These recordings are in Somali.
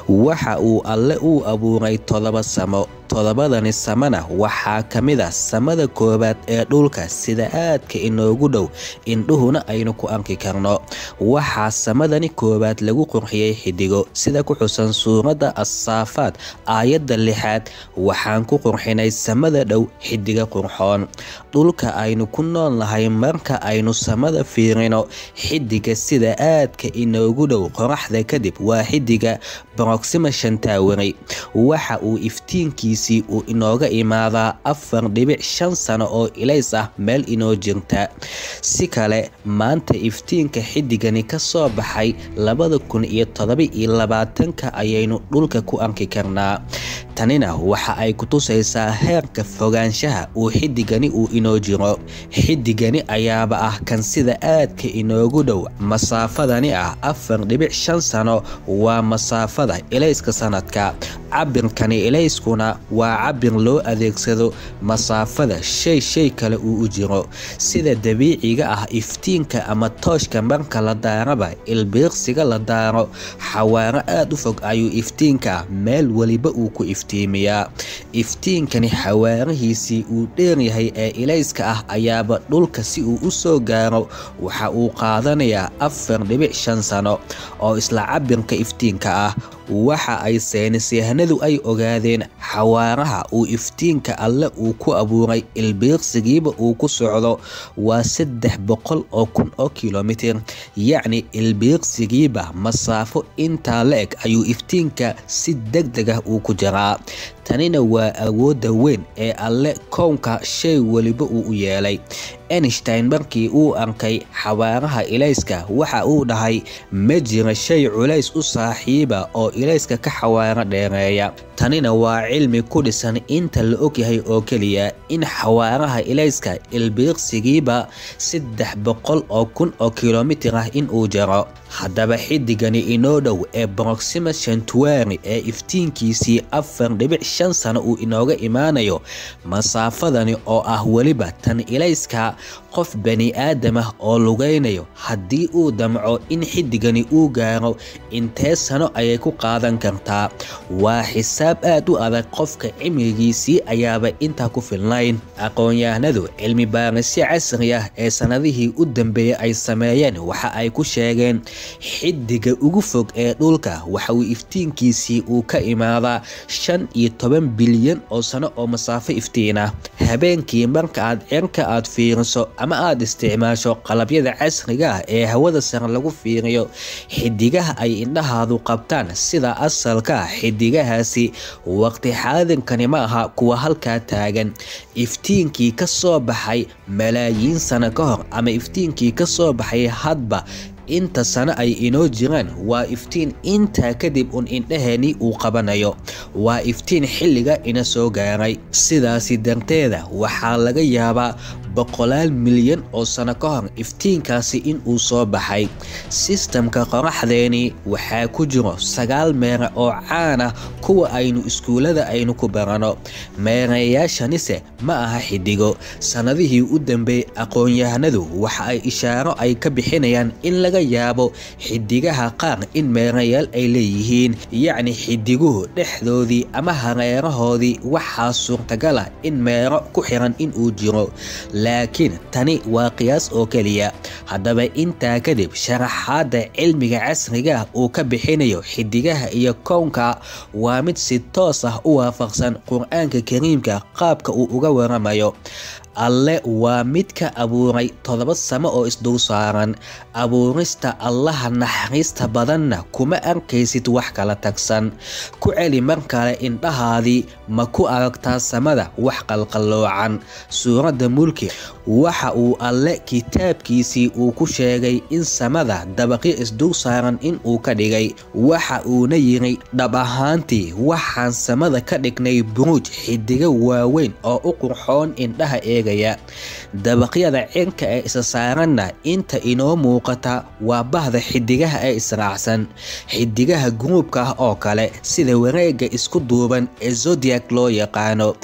waxa uu alle uu abuuray todoba samo todobadani samana waxaa ka mid a samada koowaad ee dhulka sida aadka inoogu dhow indhuhuna aynu ku arki karno waxaa samadani koowaad lagu qurxiyey xidigo sida ku xusan suuradda assaafaad aayadda lixaad waxaan ku qurxinay samada dhow xidiga qurxoon dhulka aynu ku nool nahay marka aynu samada fiirino xidiga sida aadka inoogu dhow qoraxda kadib waa xidiga broxima shantawari waxa uu iftiinkii uu inooga imaadaa afar dhibic shan sano oo ilays ah meel inoo jirta si kale maanta iftiinka xidigani ka soo baxay labada kun iyo todoba-iyo labaatanka ayaynu dhulka ku arki karnaa tanina waxa ay ku tusaysaa heerka fogaanshaha uu xidigani uu inoo jiro xidigani ayaaba ah kan sida aadka inoogu dhow masaafadani ah afar dhibic shan sano waa masaafada ilayska sanadka cabirkani ilayskuna waa cabir loo adeegsado masaafada shay shay kale uu u jiro sida dabiiciga ah iftiinka ama tooshka marka la daaraba ilbiiqsiga la daaro xawaaro aad u fog ayuu iftiinka meel weliba uu ku iftiimiyaa iftiinkani xawaarihiisii uu dheeryahay ee ilayska ah ayaaba dhulka si uu u soo gaaro waxa uu qaadanayaa afar dhibic shan sano oo isla cabirka iftiinka ah waxa ay saynisyahanadu ay ogaadeen xawaaraha uu iftiinka alle uu ku abuuray ilbiiqsigiiba uu ku socdo waa saddex boqol oo kun oo kilomitir yacni ilbiiqsigiiba masaafo intaa la eg ayuu iftiinka si deg deg ah uu ku jiraa tanina waa awoodda weyn ee alle kownka shay weliba uu u yeelay einstein markii uu arkay xawaaraha ilayska waxa uu dhahay ma jira shay culays u saaxiiba oo ilayska ka xawaaro dheereeya tanina waa cilmi ku dhisan inta la ogyahay oo keliya in xawaaraha ilayska ilbiiqsigiiba saddex boqol oo kun oo kilomitir ah in uu jaro haddaba xidigani inoo dhow ee broxima shantuari ee iftiinkiisii afar dhibic shan sano uu inooga imaanayo masaafadani oo ah weliba tan ilayska qof bani aadam ah oo lugaynayo haddii uu damco in xidigani uu gaaro intee sano ayay ku qaadan kartaa waa xisaab aad u adag qofka cimrigiisii ayaaba intaa ku filnayn aqoon-yahanadu cilmi baarisyo casri ah ee sannadihii u dambeeyey ay sameeyeen waxa ay ku sheegeen xidiga ugu fog ee dhulka waxa uu iftiinkiisii uu ka imaadaa shan iyo toban bilyan oo sano oo masaafo iftiin ah habeenkii marka aad cirka aad fiiriso ama aad isticmaasho qalabyada casriga ah ee hawada sare lagu fiiriyo xidigaha ay indhahaadu qabtaan sida asalka ah xidigahaasi waqti xaadinkani ma aha kuwa halkaa taagan iftiinkii ka soo baxay malaayiin sano ka hor ama iftiinkii ka soo baxay hadba inta sano ay inoo jiraan waa iftiin intaa kadib un indhaheenii uu qabanayo waa iftiin xilliga ina soo gaaray sidaasi darteeda waxaa laga yaabaa boqolaal milyan oo sano ka hor iftiinkaasi in uu soo baxay sistamka qoraxdeeni waxaa ku jiro sagaal meere oo caan ah kuwa aynu iskuullada aynu ku barano meereyaashanise ma aha xidigo sannadihii u dambeeyey aqoon-yahanadu waxa ay ishaaro ay ka bixinayaan in laga yaabo xidigaha qaar in meerayaal ay leeyihiin yacni xidiguhu dhexdoodii ama hareerahoodii waxaa suurtagal ah in meero ku xiran in uu jiro laakiin tani waa qiyaas oo keliya haddaba intaa kadib sharaxaadda cilmiga casriga ah uu ka bixinayo xidigaha iyo kownka waa mid si toos ah u waafaqsan qur-aanka kariimka qaabka uu uga waramayo alle waa mid ka abuuray todoba samo oo isdul saaran abuurista allaha naxariista badanna kuma arkaysid wax kala tagsan ku celi mar kale indhahaadii ma ku aragtaa samada wax qalqalloocan suuradda mulki waxa uu alle kitaabkiisii uu ku sheegay in samada dabaqyo isdul saaran in uu ka dhigay waxa uuna yiri dhab ahaantii waxaan samada ka dhignay buruuj xidigo waaweyn oo u qurxoon indhaha eegaya dabaqyada cirka ee isa saaranna inta inoo muuqata waa bahda xidigaha ee israacsan xidigaha guruubka ah oo kale sida wareega isku duuban ee zodiac loo yaqaano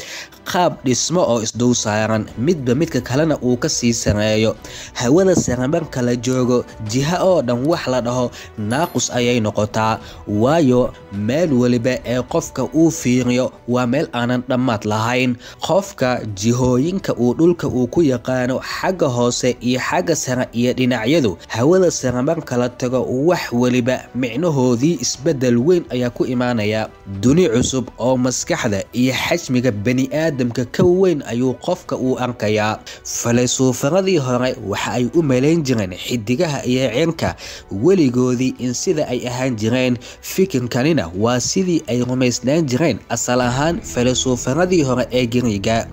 qaab dhismo oo isdul saaran midba midka kalena uu ka sii sareeyo hawada sare marka la joogo jiha oo dhan wax la dhaho naaqus ayay noqotaa waayo meel weliba ee qofka uu fiiriyo waa meel aanan dhammaad lahayn qofka jihooyinka uu dhulka uu ku yaqaano xagga hoose iyo xagga sare iyo dhinacyadu hawada sare marka la tago wax weliba micnahoodii isbeddel weyn ayaa ku imaanaya duni cusub oo maskaxda iyo xajmiga bani-aadamka ka weyn ayuu qofka uu arkayaa falaysuufaradii hore waxa ay u malayn jireen xidigaha iyo cirka weligoodii in sida ay ahaan jireen fikirkanina waa sidii ay rumaysnaan jireen asal ahaan falaysuufaradii hore ee giriga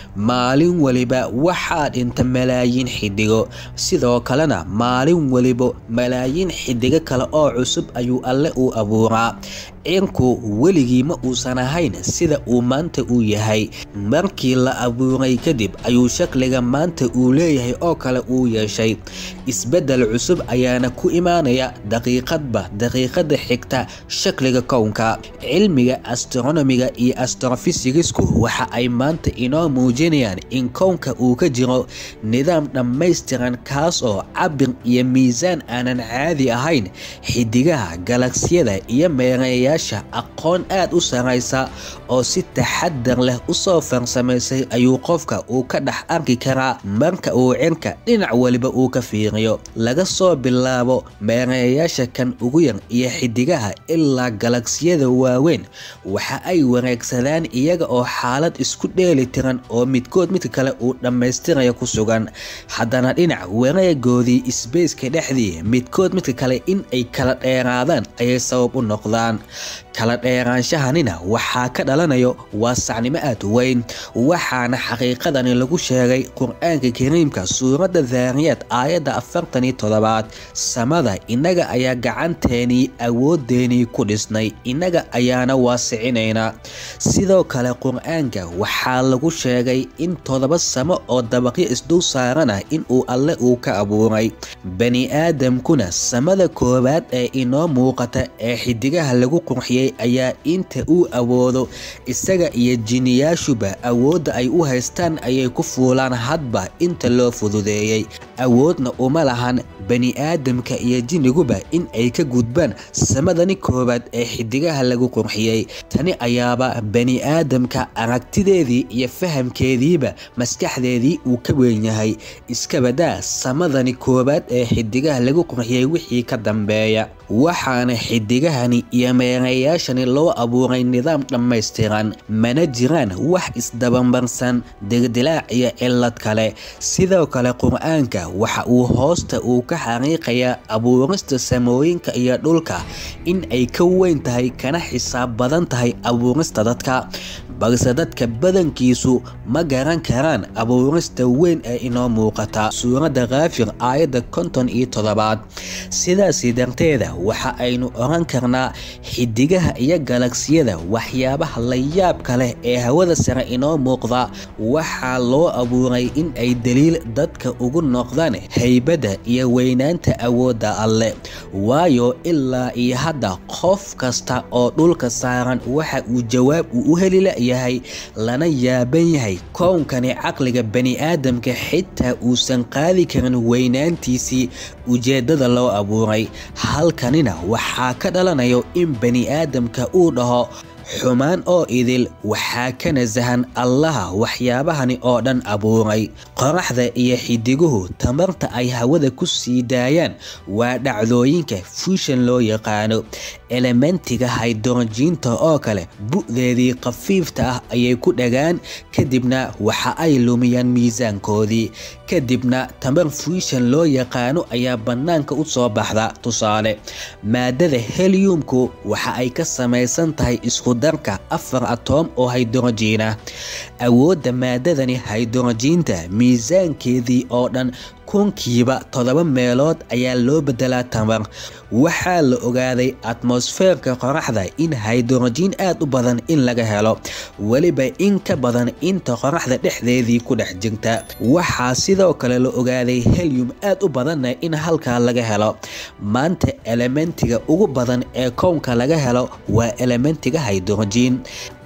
maalin weliba waxaa dhinta malaayiin xidigo sidoo kalena maalin weliba malaayiin xidigo kale oo cusub ayuu alle uu abuuraa cirku weligii ma uusan ahayn sida uu maanta uu yahay markii la abuuray kadib ayuu shakliga maanta uu leeyahay oo kale uu yeeshay isbeddel cusub ayaana ku imaanaya daqiiqadba daqiiqada xigta shakliga kownka cilmiga astronomiga iyo astrofisigisku waxa ay maanta inoo muujinayaan in kownka uu ka jiro nidaam dhammaystiran kaas oo cabir iyo miisaan aanan caadi ahayn xidigaha galagsiyada iyo meereeyaasha aqoon aad u saraysa oo si taxadar leh usoo farsamaysay ayuu qofka uu ka dhex arki karaa marka uu cirka dhinac weliba uu ka fiiriyo laga soo bilaabo meereeyaasha kan ugu yar iyo xidigaha ilaa galagsiyada waaweyn waxa ay wareegsadaan iyaga oo xaalad isku dheeli tiran oo midkood midka kale uu dhammaystiraya ku sugan haddana dhinac wareegoodii isbeyska dhexdii midkood midka kale in ay kala dheeraadaan ayay sabab u noqdaan kala dheeraanshahanina waxaa ka dhalanayo waa sacnimo aad u weyn waxaana xaqiiqadani lagu sheegay qur-aanka kariimka suuradda daariyaad aayadda afartan iyo toddobaad samada innaga ayaa gacanteenii awooddeenii ku dhisnay innaga ayaana waasicinaynaa sidoo kale qur-aanka waxaa lagu sheegay in toddoba samo oo dabaqyo isdul saarana inuu alle uu ka abuuray bani aadamkuna samada koowaad ee inoo muuqata ee xidigaha lagu qurxiyey ayaa inta uu awoodo isaga iyo jiniyaashuba awoodda ay u haystaan ayay ku fuulaan hadba inta loo fududeeyey awoodna uma lahan bani aadamka iyo jiniguba in ay ka gudbaan samadani koowaad ee xidigaha lagu qurxiyey tani ayaaba bani aadamka aragtideedii iyo fahamkeediiba maskaxdeedii uu ka weyn yahay iskabadaa samadani koowaad ee xidigaha lagu qurxiyey wixii ka dambeeya waxaana xidigahani iyo meereeyaashani loo abuuray nidaam dhammaystiran mana jiraan wax isdabamarsan dildilaac iyo cillad kale sidoo kale qur-aanka waxa uu hoosta uu ka xariiqayaa abuurista samooyinka iyo dhulka in ay ka weyn tahay kana xisaab badan tahay abuurista dadka balse dadka badankiisu ma garan karaan abuurista weyn ee inoo muuqata suuradda kaafir aayadda konton iyo toddobaad sidaasi darteeda waxa aynu oran karnaa xidigaha iyo galagsiyada waxyaabaha la yaabka leh ee hawada sare inoo muuqda waxaa loo abuuray in ay daliil dadka ugu noqdaan haybadda iyo weynaanta awoodda alle waayo ilaa iyo hadda qof kasta oo dhulka saaran waxa uu jawaab uu u heli layahay lana yaaban yahay kownkani caqliga bani-aadamka xitaa uusan qaadi karin weynaantiisii ujeeddada loo abuuray halkanina waxaa ka dhalanayo in bani-aadamka uu dhaho xumaan oo idil waxaa ka nasahan allaha waxyaabahani oo dhan abuuray qoraxda iyo xidiguhu tamarta ay hawada ku sii daayaan waa dhacdooyinka fuushan loo yaqaano elementiga haydorojiinta oo kale bu'deedii khafiifta ah ayay ku dhagaan kadibna waxa ay lumiyaan miisaankoodii kadibna tamar fuushan loo yaqaano ayaa bannaanka u soo baxda tusaale maadada heliumku waxa ay ka samaysan tahay isku darka afar atoom oo haydorojiina awoodda maadadani haydorojiinta miisaankeedii oo dhan kunkiiba toddoba meelood ayaa loo bedelaa tamar waxaa la ogaaday atmosfeerka qoraxda in haydorojiin aad u badan in laga helo weliba in ka badan inta qoraxda dhexdeedii ku dhex jirta waxaa sidoo kale la ogaaday helium aad u badanna in halkaa laga helo maanta elementiga ugu badan ee kownka laga helo waa elementiga haydorojiin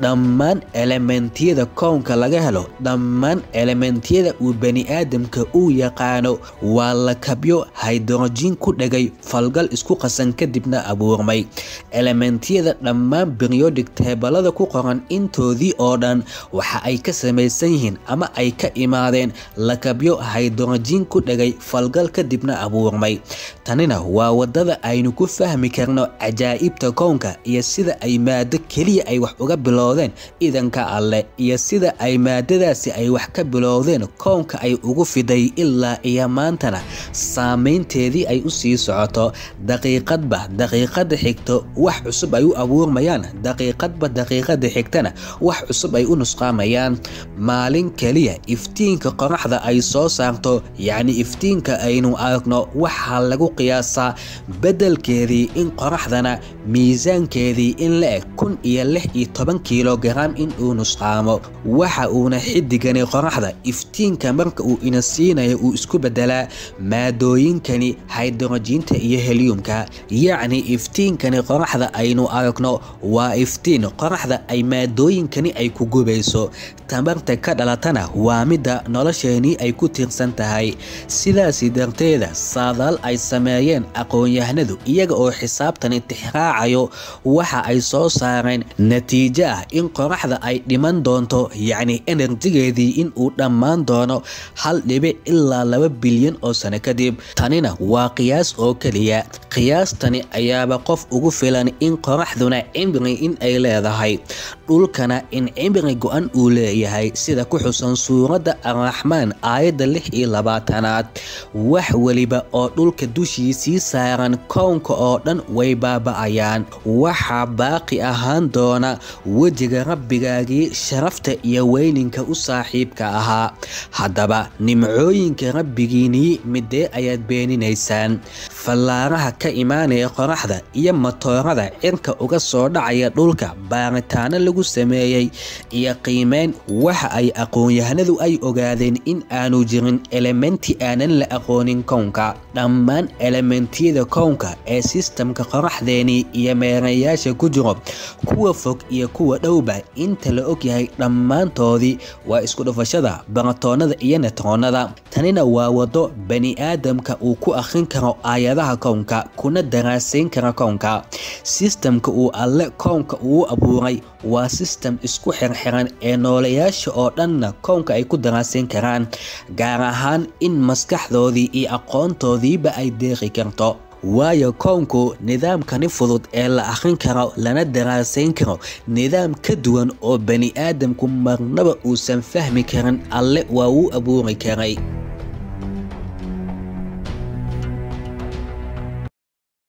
dhammaan elementiyada kownka laga helo dhammaan elementiyada uu bani'aadamka uu yaqaano waa lakabyo haydrojiin ku dhegay falgal isku qasan kadibna abuurmay elementiyada dhammaan beriyodic teebalada ku qoran intoodii oo dhan waxa ay ka samaysan yihiin ama ay ka imaadeen lakabyo haydrojiin ku dhegay falgal kadibna abuurmay tanina waa wadada aynu ku fahmi karno cajaa'ibta kownka iyo sida ay maado keliya ay wax uga bilowdeen idanka alleh iyo sida ay maadadaasi ay wax ka bilowdeen kownka ay ugu fiday ilaa iyo maantana saameynteedii ay u sii socoto daqiiqadba daqiiqada xigto wax cusub ay u abuurmayaan daqiiqadba daqiiqada xigtana wax cusub ay u nusqaamayaan maalin keliya iftiinka qoraxda ay soo saarto yacni iftiinka aynu aragno waxaa lagu qiyaasaa beddelkeedii in qoraxdana miisaankeedii in la eg kun iyo lix iyo toban kilogaram in uu nusqaamo waxa uuna xidigani qoraxda iftiinka marka uu ina siinayo uu isku beddelaa maadooyinkani haydrojiinta iyo helyumka yacni iftiinkani qoraxda aynu aragno waa iftiin qoraxda ay maadooyinkani ay ku gubayso tamarta ka dhalatana waa midda nolosheenii ay ku tiirsan tahay sidaasi darteeda saadaal ay sameeyeen aqoon-yahanadu iyaga oo xisaabtan intixraacayo waxa ay soo saareen natiijo ah in qoraxda ay dhiman doonto yacni enerjigeedii in uu dhammaan doono hal dhibic ilaa laba bilyan oo sano kadib tanina waa qiyaas oo keliya qiyaastani ayaaba qof ugu filan in qoraxduna cimri in ay leedahay dhulkana in cimri go-an uu leeyahay sida ku xusan suuradda arraxmaan aayadda lix iyo labaatanaad wax weliba oo dhulka dushiisii saaran kownka oo dhan way baaba'ayaan waxaa baaqi ahaan doona wejiga rabbigaagii sharafta iyo weyninka u saaxiibka ahaa haddaba nimcooyinka rabbigiinii midee ayaad beeninaysaan fallaaraha ka imaanaya qoraxda iyo matoorada cirka uga soo dhacaya dhulka baaritaano lagu sameeyey iyo qiimeyn waxa ay aqoon-yahanadu ay ogaadeen in aanu jirin elementi aanan la aqoonin kownka dhammaan elementiyada kownka ee sistamka qoraxdeenii iyo meerayaasha ku jiro kuwa fog iyo kuwa dhowba inta la ogyahay dhammaantoodii waa isku dhufashada baratoonada iyo netroonada tanina waa wado bani-aadamka uu ku akhrin karo aayadaha kownka kuna daraasayn kara kownka sistamka uu alle kownka uu abuuray waa sistem isku xirxiran ee noolayaasha oo dhanna kownka ay ku daraasayn karaan gaar ahaan in maskaxdoodii iyo aqoontoodiiba ay deeqi karto waayo kownku nidaamkani fudud ee la akhrin karo lana daraasayn karo nidaam ka duwan oo bani aadamku marnaba uusan fahmi karin alle waa uu abuuri karay